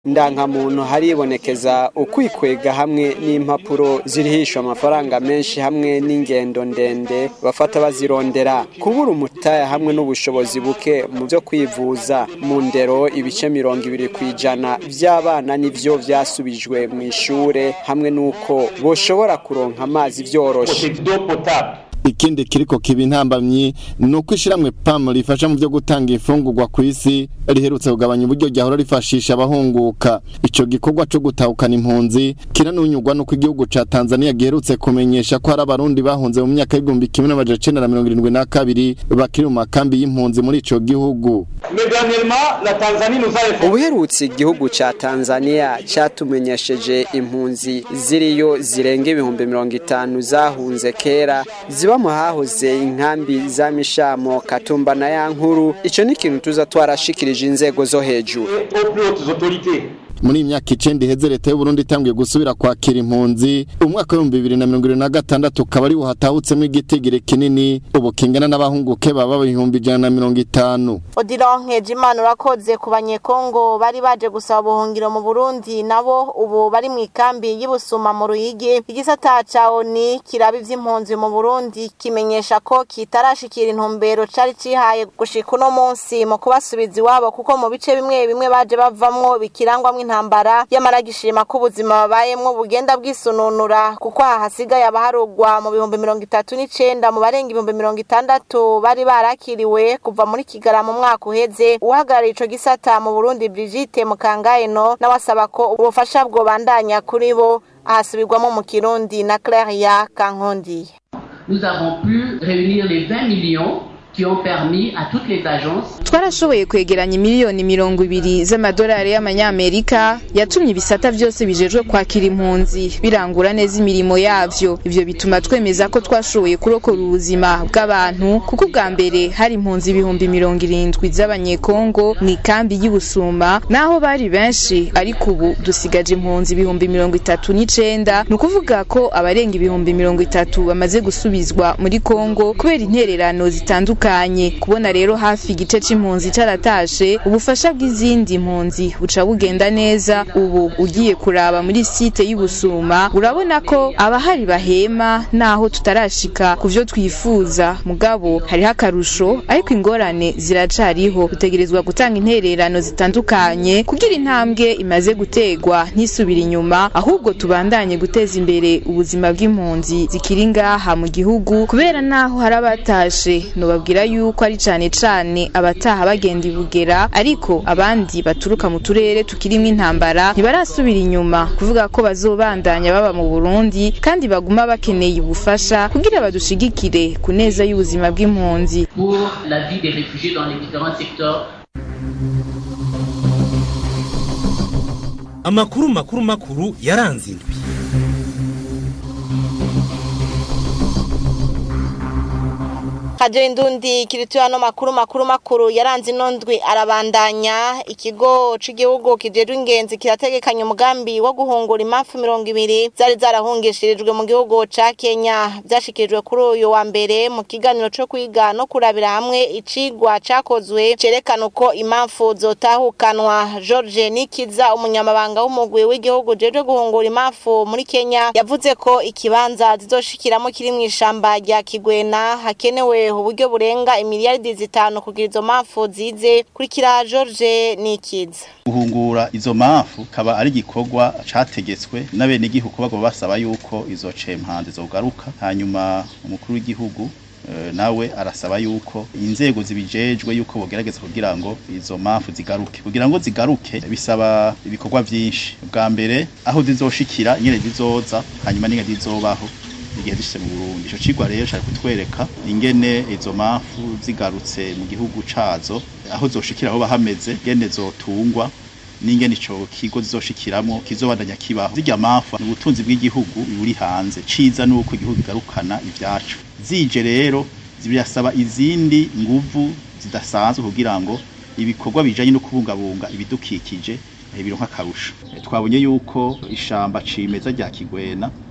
ndankamuntu haribonekeza ukwikwega hamwe n'impapuro zirihishwa amafaranga menshi hamwe n'ingendo ndende bafata bazirondera kubura umutaya hamwe n'ubushobozi buke mu byo kwivuza mu ndero ibice mirongo ibiri ku ijana by'abana nivyo vyasubijwe mu ishure hamwe n'uko boshobora kuronka amazi vyoroshe ikindi kiriko kiba intambamyi ni uko ishiramwe PAM rifasha mu byo gutanga imfungurwa ku isi riherutse kugabanya uburyo ryahora rifashisha abahunguka ico gikorwa co gutahukana impunzi kiranunyurwa nuko igihugu ca Tanzania giherutse kumenyesha ko hari abarundi bahunze mu myaka y'igihumbi kimwe n'amajana icenda na mirongo irindwi na kabiri bakiri mu makambi y'impunzi muri ico gihugu ubuherutse igihugu ca tanzania catumenyesheje impunzi ziriyo zirenga ibihumbi mirongo itanu zahunze kera ziba mu hahoze inkambi za mishamo katumba na ya nkuru ico ni ikintu tuza twarashikirije inzego zo hejuru muri iyi myaka icenda iheze leta y'uburundi itanguye gusubira kwakira impunzi umwaka w'ibihumbi bibiri na mirongo irindwi na gatandatu ukaba ari buhatahutsemo igitigiri kinini ubu kingana n'abahunguke baba ibihumbi ijana na mirongo itanu odironkeje imana urakoze ku banyekongo bari baje gusaba ubuhungiro mu burundi nabo ubu bari mu ikambi y'ibusuma mu ruyigi igisata ca oni kiraba ivy'impunzi mu burundi kimenyesha ko kitarashikira intumbero cari cihaye gushika uno munsi mu kubasubiza iwabo kuko mu bice bimwe bimwe baje bavamwo bikirangwamwo intambara yamara gishima ko ubuzima babayemwo bugenda bwisununura kuko aha hasigaye abaharugwa mu bihumbi mirongo itatu n'icenda mu barenga ibihumbi mirongo itandatu bari barakiriwe kuva muri kigara mu mwaka uheze uhagarariye ico gisata mu burundi brigite mukangayeno nawe asaba ko ubufasha bwobandanya kuri bo ahasubirwamo mu kirundi na claria kankondiye nous avons pu réunir les 20 millions qui ont permis à toutes les agences twarashoboye kwegeranya miliyoni mirongo ibiri z'amadolari y'amanyamerika yatumye ibisata byose bijejwe kwakira impunzi birangura neza imirimo yavyo ivyo bituma twemeza ko twashoboye kurokora ubuzima bw'abantu kuko ubwa mbere hari impunzi ibihumbi mirongo irindwi z'abanyekongo mu ikambi y'ubusuma naho bari benshi ariko ubu dusigaje impunzi ibihumbi mirongo itatu n'icenda ni ukuvuga ko abarenga ibihumbi mirongo itatu bamaze gusubizwa muri kongo kubera intererano zitandukanye kubona rero hafi igice c'impunzi caratashe ubufasha bw'izindi mpunzi buca bugenda neza ubu ugiye kuraba muri site y'ubusuma urabona ko abahari bahema naho tutarashika ku vyo twifuza mugabo hariho akarusho ariko ingorane ziracariho dutegerezwa gutanga intererano zitandukanye kugira intambwe imaze gutegwa ntisubira inyuma ahubwo tubandanye guteza imbere ubuzima bw'impunzi zikiri ngaha mu gihugu kubera naho hari abatashe nobabwira yuko ari cane cane abataha bagenda ibugera ariko abandi baturuka mu turere tukirimwo intambara ntibarasubira inyuma kuvuga ko bazobandanya baba mu Burundi kandi baguma bakeneye ubufasha kugira badushigikire ku neza y'ubuzima bw'impunzi pour la vie des réfugiés dans les différents secteurs amakuru makuru makuru yaranze indwi Radio Indundi kirituya no makuru makuru makuru yaranze inondwi arabandanya ikigo c'igihugu kijejwe ingenzi kirategekanya umugambi wo guhungura impamvu mirongo ibiri zari zarahungishirijwe mu gihugu ca Kenya vyashikirijwe kuri uyu wa mbere mu kiganiro co kwiga no kurabira hamwe icigwa cakozwe cerekana uko impamvu zotahukanwa George Nikiza umunyamabanga w'umugwi w'igihugu jejwe guhungura impamvu muri Kenya yavuze ko ikibanza zizoshikiramo kiri mw'ishamba rya Kigwena hakenewe uburyo burenga imiliyaridi zitanu kugira izo mpamvu zize kurikira George Nikiza guhungura izo mpamvu kaba ari igikorwa categetswe n'abenegihugu bagomba basaba yuko izo cempande zogaruka hanyuma umukuru w'igihugu eh, nawe arasaba yuko inzego zibijejwe yuko bogerageza kugira ngo izo mpamvu zigaruke kugira ngo zigaruke bisaba ibikorwa vyinshi bwa mbere aho zizoshikira nyene zizoza hanyuma n'ingene zizobaho igihe zishitse mu Burundi ico cigwa rero cari kutwereka ingene izo mpamvu zigarutse mu gihugu cazo aho zoshikira aho bahameze ingene zotungwa n'ingene ico kigo zizoshikiramwo kizobandanya kibaho zirya mpamvu ni ubutunzi bw'igihugu buri hanze ciza nuko igihugu kigarukana ivyacu zije rero birasaba izindi nguvu zidasanzwe kugira ngo ibikorwa bijanye no kubungabunga ibidukikije bironka akarusho twabonye yuko ishamba cimeza rya Kigwena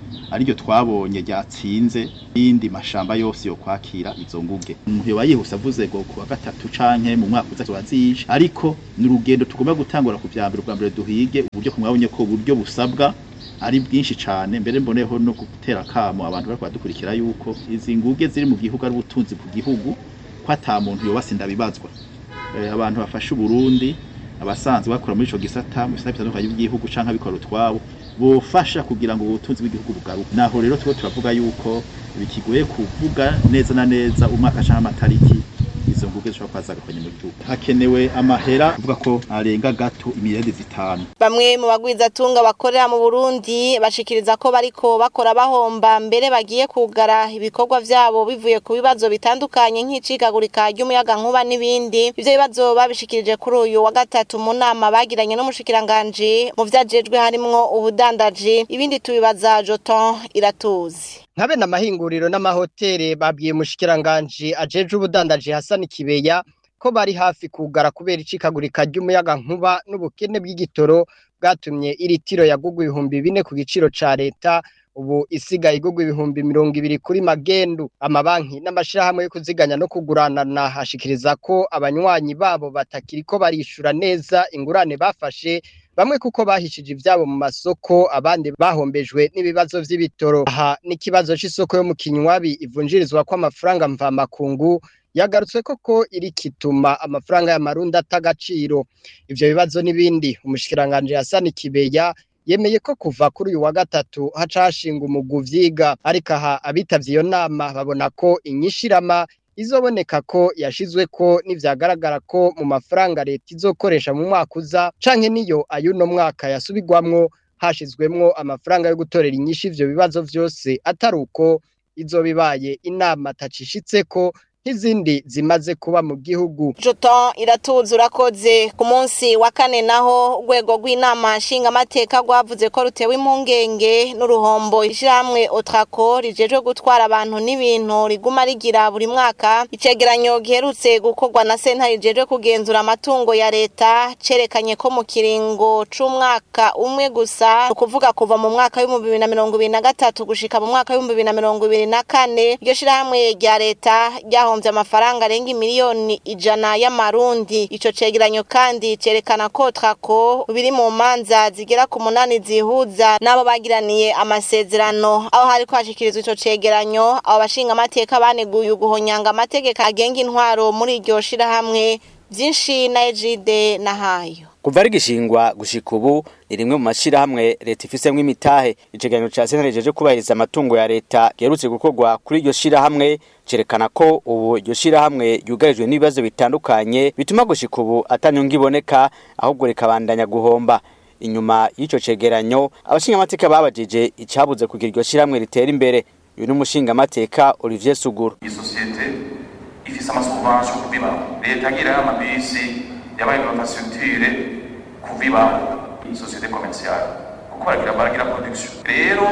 ariryo twabonye ryatsinze yindi mashamba yose yo kwakira izo nguge umuntu yoba yihuse avuze ngo kuwa gatatu canke mu mwaka uza turazisha ariko ni urugendo tugomba gutangura ku vya mbere ubwa mbere duhige uburyo kumwabonye ko uburyo busabwa ari bwinshi cane mbere mboneho no gutera kamo abantu bariko badukurikira yuko izi nguge ziri mu gihugu ari ubutunzi ku gihugu ko ata muntu yoba sindabibazwa Eh, abantu bafashe Uburundi abasanzwe bakora muri ico gisata mu bisata bitandukanye by'igihugu canke abikora utwabo bofasha kugira ngo ubutunzi bw'igihugu bugaruke naho rero tuba turavuga yuko bikigoye kuvuga neza na neza umwaka canke amatariki izo nguge zishobora kuba zagakonye mu gihugu hakenewe amahera avuga ko arenga gato imiliyaridi zitanu Bamwe mu bagwizatunga bakorera mu Burundi bashikiriza ko bariko bakora bahomba mbere bagiye kugara ibikorwa vyabo bivuye ku bibazo bitandukanye nk'icikagurika ry'umuyaga nkuba n'ibindi. Ivyo bibazo babishikirije kuri uyu wa gatatu mu nama bagiranye n'umushikiranganje mu vyajejwe harimwo ubudandaji. Ibindi tubibaza Joton Iratuzi. nkabe n'amahinguriro n'amahoteli babwiye mushikiranganje ajeje ubudandaji Hassan Kibeya ko bari hafi kugara kubera icikagurika ry'umuyaga nkuba n'ubukene bw'igitoro bwatumye iritiro yagugwa ibihumbi bine ku giciro ca leta ubu isigaye igugwa ibihumbi mirongo ibiri kuri magendu amabanki n'amashirahamwe yo kuziganya no kuguranana hashikiriza ko abanywanyi babo batakiriko barishura neza ingurane bafashe bamwe kuko bahishije ivyabo mu masoko abandi bahombejwe n'ibibazo vy'ibitoro aha n'ikibazo c'isoko yo mu kinywabi ivunjirizwa kw'amafaranga mvamakungu yagarutse koko iri kituma amafaranga y'amarundi atagaciro ivyo bibazo n'ibindi umushikiranganje Hassan Kibeya yemeye ko kuva kuri uyu wa gatatu haca hashinga umugwi uvyiga ariko aha abitavye iyo nama babona ko inyishirama izoboneka ko yashizwe ko nivyagaragara ko mu mafaranga leta izokoresha mu mwaka uza canke niyo ayuno mwaka yasubirwamwo hashizwemwo amafaranga yo gutorera inyishu ivyo bibazo vyose atari uko izobibaye inama tacishitseko nk'izindi zimaze kuba mu gihugu Joton iratuzi urakoze ku munsi wa kane naho urwego rw'inama nshingamateka rwavuze ko rutewe impungenge n'uruhombo ishyirahamwe otrako rijejwe gutwara abantu n'ibintu riguma rigira buri mwaka icegeranyo giherutse gukorwa na senta rijejwe kugenzura amatungo ya leta cerekanye ko mu kiringo c'umwaka umwe gusa ni ukuvuga kuva mu mwaka w'ibihumbi bibiri na mirongo ibiri na gatatu gushika mu mwaka w'ibihumbi bibiri na mirongo ibiri na kane iryo shirahamwe rya leta ryaho ryahombye amafaranga arenga miliyoni ijana y'amarundi ico cegeranyo kandi cerekana ko trako biri mu manza zigera ku munani zihuza n'abo bagiraniye amasezerano aho hariko hashikirizwa ico cegeranyo abo bashinga amateka baneguye uguhonyanga amategeko agenga intwaro muri iryo shirahamwe vyinshi na ejide na hayo kuva rigishingwa gushika ubu ni rimwe mu mashirahamwe leta ifisemwo imitahe icegeranyo ca sentare rijeje kubahiriza amatungo ya leta giherutse gukorwa kuri iryo shirahamwe cerekana ko ubu iryo shirahamwe ryugarijwe n'ibibazo bitandukanye bituma gushika ubu atanyunga iboneka ahubwo rikabandanya guhomba inyuma y'ico cegeranyo abashingamateka babajije icabuze kugira iryo shirahamwe ritera imbere uyu ni umushingamateka Olivier Suguru isosiyete ifise amasubvention kubibaho leta agira amabisi yabaye infrastructure kuvibaho isosiyete commerciale kuko baragira baragira production rero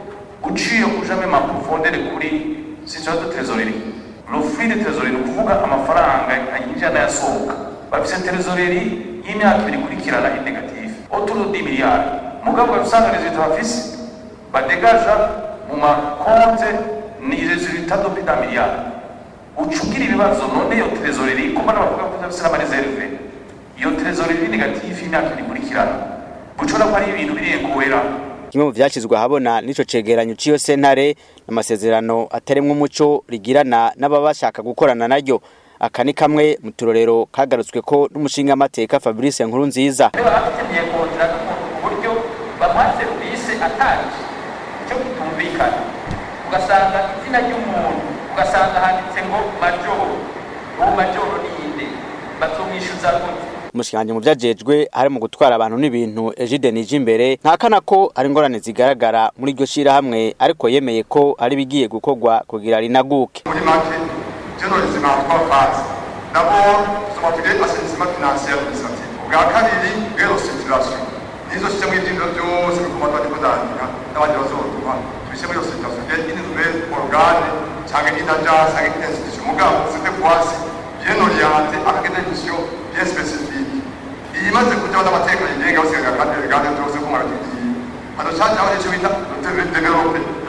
uciye ujame ma profondeur kuri situation de trésorerie le flux de trésorerie ni ukuvuga amafaranga yinjira n'ayasohoka bafise trésorerie y'imyaka ibiri ikurikirana i negative autour de 10 milliards mugabo usanga resultat bafise badegaja mu makonte ni resultat de plus d'un milliard ucugira ibibazo none iyo trésorerie kuko n'abavuga ko bafise n'amareserve iyo trésorerie negative y'imyaka ibiri ikurikirana gucora ko ari ibintu birekuwera kimwe mu vyashizwe ahabona n'ico cegeranyo c'iyo sentare amasezerano atarimwo umuco rigirana n'ababa bashaka gukorana naryo aka ni kamwe mu turorero kagarutswe ko n'umushinga amateka Fabrice Nkuru nziza bakeneye kontra uburyo bamuha serivisi atanje icyo kitumvikana ugasanga izina ry'umuntu ugasanga handitse ngo majoro uwo majoro ni inde bazomwishyuza gute umushikanje mu vyajejwe hari mu gutwara abantu n'ibintu Egide nije imbere ntakana ko ari ingorane zigaragara muri iryo shirahamwe ariko yemeye ko ari bigiye gukorwa kugira rinaguke muri make journalism en trois phases d'abord nous avons appelé assainissement financier administratif ubwa kabiri rero situation nizo système y'ivyindiro byose biguma bariko bandika n'abandi bazotuma tubishyire muri iyo situation bien une nouvelle organe cyangwa une agence cyangwa une institution mugabo cette fois-ci bien orienté avec une mission bien spécifique iyimaze kujaho n'amategeko yigenga basigaga kandi ibiganiro byose ko mwaratubwiye hano caje aho nicyo bita develope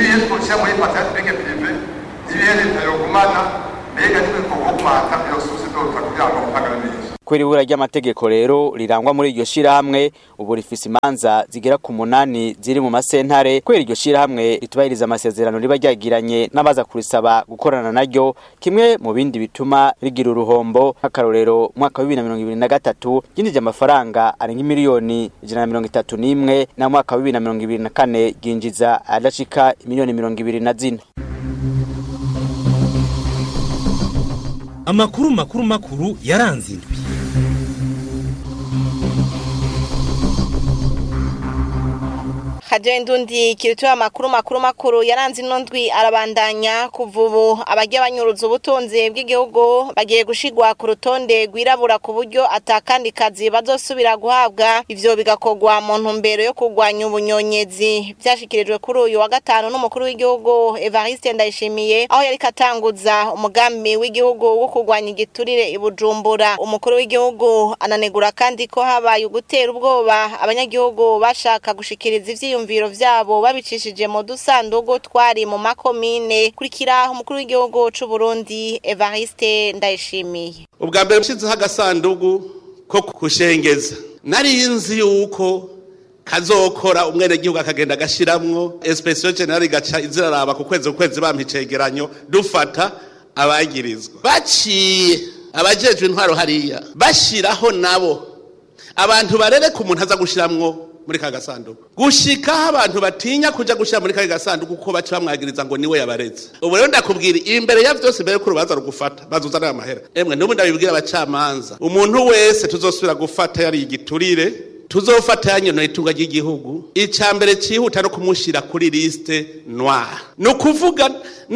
nibihe twoshyira muri patente bike prive nibihe leta yogumana mbega n'ibikorwa kumata iyo sosi dota kugira ngo mpagare neza Kweri ibura ry'amategeko rero rirangwa muri iryo shirahamwe ubu rifise imanza zigera ku munani ziri mu masentare kweri iryo shirahamwe ritubahiriza amasezerano riba ryagiranye n'abaza kurisaba gukorana naryo kimwe mu bindi bituma rigira uruhombo nk'akarorero mwaka wa bibiri na mirongo ibiri na gatatu ryinjije amafaranga arenga miliyoni ijana na mirongo itatu n'imwe na mwaka wa bibiri na mirongo ibiri na kane ryinjiza adashika miliyoni mirongo ibiri na zine amakuru makuru makuru yaranze indwi Hajendo ndi kirituwa makuru makuru makuru yaranze ino ndwi arabandanya kuva ubu abajya banyuruza ubutunzi bw'igihugu bagiye gushigwa ku rutonde rwirabura ku buryo atakandi kazi bazosubira guhabwa ivyo bigakorwa mu ntumbero yo kurwanya ubunyonyezi byashikirijwe kuri uyu wa gatanu n'umukuru w'igihugu Evariste Ndayishimiye aho yari katanguza umugambi w'igihugu wo kurwanya igiturire i Bujumbura umukuru w'igihugu ananegura kandi ko habaye ugutera ubwoba abanyagihugu bashaka gushikiriza ivyo ivyiyumviro vyabo babicishije mu dusandugu twari mu makomine kurikira umukuru w'igihugu c'u Burundi Evariste Ndayishimiye ubwa mbere nshizeho agasandugu ko kushengeza nari nzi yuko kazokora umwenegihugu akagenda agashiramwo espesiyo generali igaca iziraraba ku kwezi ku kwezi bampa icegeranyo dufata abagirizwa baciye abajejwe intwaro hariya bashiraho nabo abantu barereka umuntu aza gushiramwo muri ka gasanduku gushikaho abantu batinya kuja gushira muri ka gasanduku kuko baca bamwagiriza ngo niwe yabareze ubu rero ndakubwira imbere ya vyose mbere ko urubanza rugufata bazuzanira amahera emwe n'ubu ndabibwira abacamanza umuntu wese tuzosubira gufata yari igiturire tuzofata yanyonoye itunga ry'igihugu icya mbere cyihuta no kumushira kuri liste noire ni ukuvuga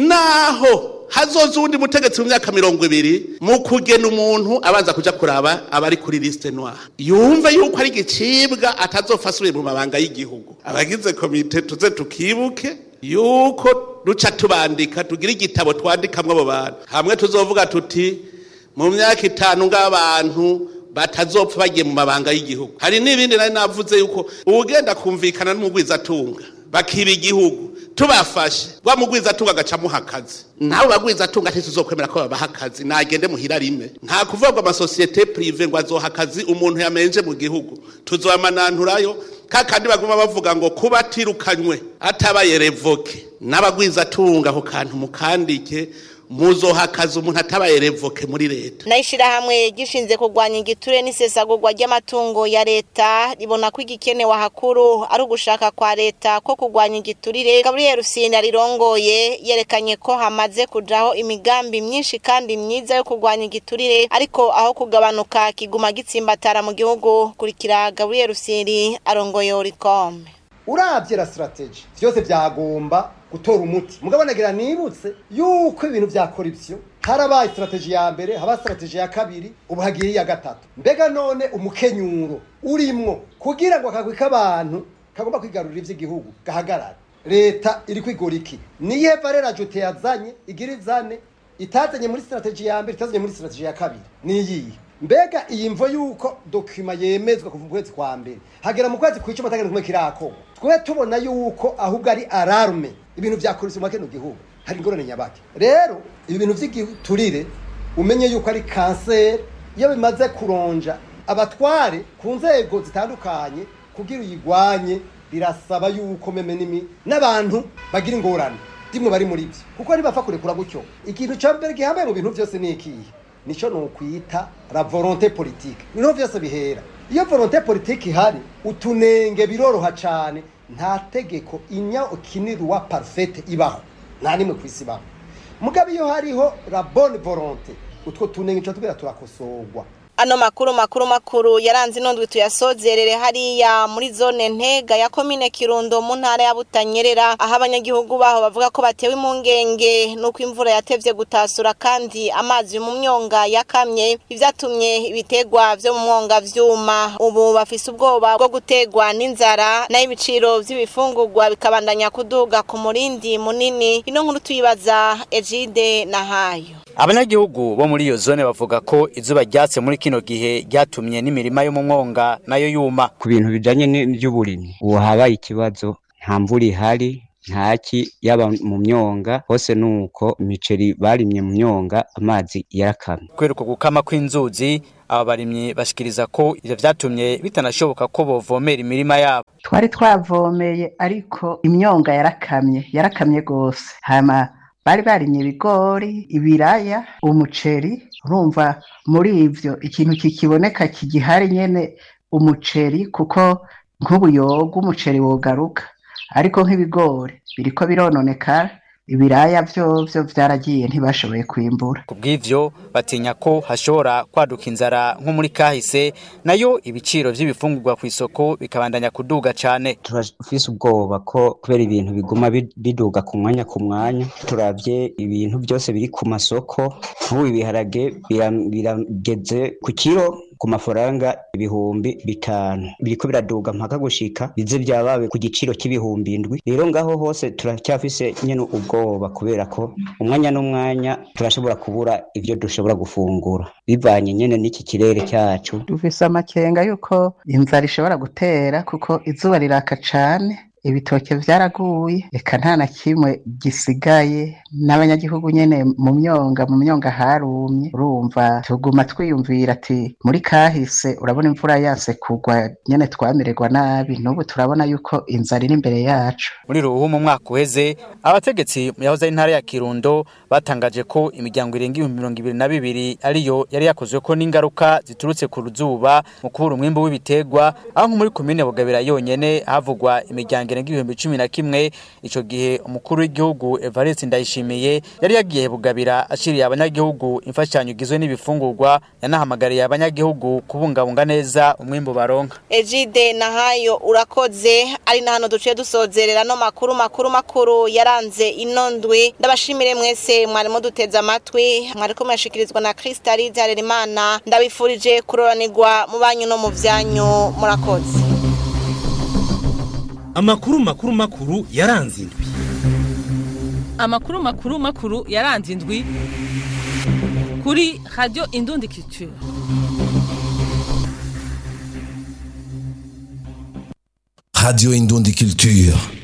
naho hazoza uwundi mutegetsi mu myaka mirongo ibiri mu kugena umuntu abanza kuja kuraba abari kuri liste noire yumve yuko ari igicibwa atazopfa asubiye mu mabanga y'igihugu abagize komite tuze tukibuke yuko duca tubandika tugira igitabo twandikamwo abo bantu hamwe tuzovuga tuti mu myaka itanu ng'abantu batazopfa bagiye mu mabanga y'igihugu hari n'ibindi nari navuze yuko uwugenda kumvikana n'umugwizatunga bakiba igihugu tubafashe wa mugwizatunga agaca amuha akazi nawe bagwizatunga ntituzokwemera ko babaha akazi nagende muhira rime nta kuvuga ngo amasosiyete prive ngo azoha akazi umuntu yamenje mu gihugu tuzobamananturayo kakandi baguma bavuga ngo kuba atirukanywe atabaye revoke n'abagwizatunga ako kantu mukandike muzoha akazi umuntu atabaye revoke muri leta Naishirahamwe gishinze kurwanya igiture n'isesagurwa ry'amatungo ya leta ribona ko igikenewe hakuru ari ugushaka kwa leta ko kurwanya igiturire Gabriel Rusine rirongoye yerekanye ko hamaze kujaho imigambi myinshi kandi myiza yo kurwanya igiturire ariko aho kugabanuka kiguma gitsimbatara mu gihugu kurikira Gabriel Rusine arongoye Oricom uravye la strategy vyose vyagomba gutora umuti mugabo nagira nibutse yuko ibintu vya corruption harabaye strategy ya mbere haba strategy ya kabiri ubu hagiye iya gatatu mbega none umukenyuro urimwo kugira ngo akagwi k'abantu kagomba kwigarurira ivy'igihugu gahagarare leta iri kwigora iki niye valera jote yazanye igira izane itazanye muri strategy ya mbere itazanye muri strategy ya kabiri niyihe mbega iyi mvo yuko dokima yemezwa kuva mu kwezi kwa mbere hagera mu kwezi kw'icumi atagenda kumwe kirakorwa twe tubona yuko ahubwo ari alarme ibintu vya korupsiyo mu kino gihugu hari ingorane nyabaki rero ibi bintu vy'igiturire umenye yuko ari kanseri iyo bimaze kuronja abatware ku nzego zitandukanye kugira uyigwanye birasaba yuko meme nimi n'abantu bagira ingorane dimwe bari muri byo kuko ntibapfa kurekura gutyo ikintu ca mbere gihambaye mu bintu vyose ni ikihe nico nokwita la volonté politique niho vyose bihera iyo volonté politique ihari utunenge biroroha cane nta tegeko inya ukinirwa parfaite ibaho nta nimwe kwisi ibaho mugabo iyo hariho la bonne volonté utwo tunenge tuba tubwira turakosorwa Ano makuru makuru makuru yaranze inondwe tuyasozerere hariya muri zone ntega ya komine Kirundo mu ntara ya Butanyerera aho abanyagihugu baho bavuga ko batewe impungenge nuko imvura yatevye gutasura kandi amazi mu myonga yakamye ivyatumye ibitegwa vyo mu mwonga vyuma ubu bafise ubwoba bwo gutegwa n'inzara nayo ibiciro vy'ibifungurwa bikabandanya kuduga ku murindi munini ino nkuru tuyibaza Ejide na Hayo abanyagihugu bo muri iyo zone bavuga ko izuba ryatse muri kino gihe ryatumye n'imirima yo mu mwonga nayo yuma ku bintu bijanye n'ivy'uburimyi ubu habaye ikibazo nta mvura ihari ntaki yaba mu myonga hose nuko imiceri barimye mu myonga amazi yarakamye kweruka gukama kw'inzuzi aba barimyi bashikiriza ko ivyo vyatumye bitanashoboka ko bovomera imirima yabo twari twavomeye ariko imyonga yarakamye yarakamye gose hama bari barimye ibigori ibiraya umuceri urumva muri ivyo ikintu kikiboneka kigihari nyene umuceri kuko nk'ubuyoga umuceri wogaruka ariko nk'ibigori biriko birononekara ibiraya vyovyo vyaragiye ntibashoboye kwimbura kubw'ivyo batinya ko hashobora kwaduka inzara nko muri kahise nayo ibiciro vy'ibifungurwa ku isoko bikabandanya kuduga cane turafise ubwoba ko kubera ibintu biguma bi- biduga ku mwanya ku mwanya turavye ibintu byose biri ku masoko nk'ubu ibiharage bira- birageze ku kiro ku mafaranga ibihumbi bitanu biriko biraduga mpaka gushika bize vyabawe ku giciro c'ibihumbi indwi rero ngaho hose turacyafise nyene ubwoba kubera ko umwanya n'umwanya turashobora kubura ivyo dushobora gufungura bivanye nyene n'iki kirere cyacu dufise amakenga yuko inzara ishobora gutera kuko izuba riraka cane ibitoke vyaraguye eka nta na kimwe gisigaye n'abanyagihugu nyene mu myonga mu myonga harumye urumva tuguma twiyumvira ati muri kahise urabona imvura yase kugwa nyene twamererwa nabi n'ubu turabona yuko inzara iri imbere yacu muri ruhu mu mwaka uheze abategetsi mu yahoze ari intara ya kirundo batangaje ko imiryango irenga ibihumbi mirongo ibiri na bibiri ariyo yari yakozweko n'ingaruka ziturutse ku ruzuba mu kubura umwimbu w'ibiterwa aho nko muri komine bugabira yonyene havugwa imiryango irenga ibihumbi cumi na kimwe ico gihe umukuru w'igihugu evariste ndayishimiye yari yagiye bugabira ashiriye abanyagihugu imfashanyo igizwe n'ibifungurwa yanahamagariye abanyagihugu kubungabunga neza umwimbu baronka Ejide nahayo urakoze ari na hano duciye dusozerera no makuru makuru makuru yaranze ino ndwi ndabashimire mwese mwari muduteze amatwi mwariko murashikirizwa na Kristalize Harerimana ndabifurije kuroranirwa mu banyu no mu vyanyu murakoze amakuru makuru makuru yaranze indwi amakuru makuru makuru yaranze indwi kuri radio indundi culture Radio Indundi Culture.